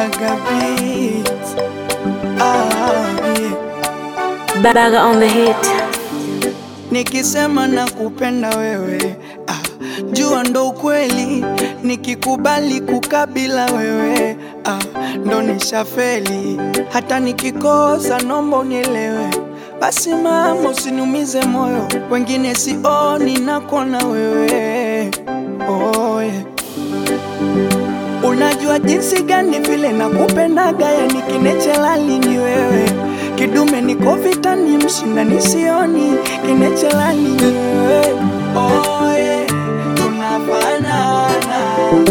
Baga beats. Ah, yeah. Baga on the hit. Nikisema nakupenda wewe ah, jua ndo ukweli. Nikikubali kukabila wewe ah, ndo nishafeli. Hata nikikosa nomba unielewe. Basi mama, usiniumize moyo, wengine sioni nakona wewe oh, yeah. Unajua jinsi gani vile nakupendaga, yani kinechelali ni wewe, kidume niko vitani, mshinda nisioni, kinechelali ni wewe oh, yeah. Tunafanana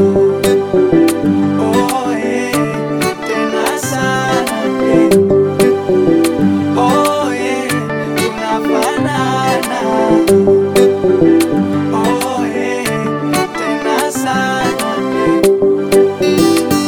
oh, yeah. Tena sana yeah. Oh, yeah. Tunafanana oh, yeah. Tena sana yeah.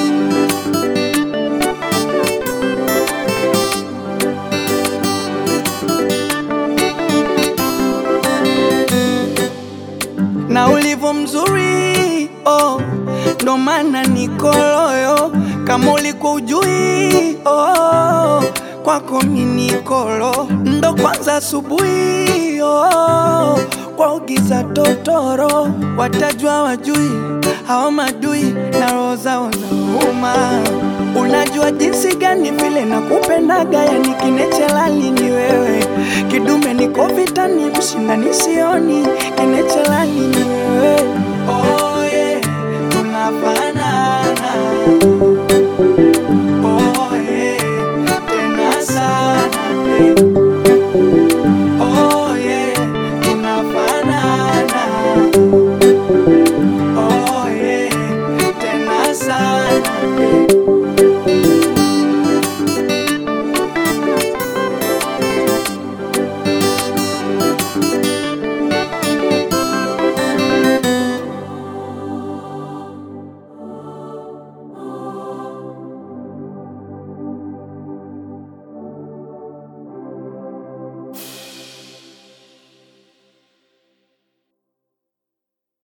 na ulivyo mzuri oh, ndo maana niko loyo kama uliko ujui oh, kwako minikolo ndo kwanza asubuhi oh, kwa ugiza totoro watajua wajui hao madui na roho zao zauma Unajua jinsi gani vile nakupendaga, yani kinechelali ni wewe, kidume niko vitani, mshinda nisioni, kinechelali ni wewe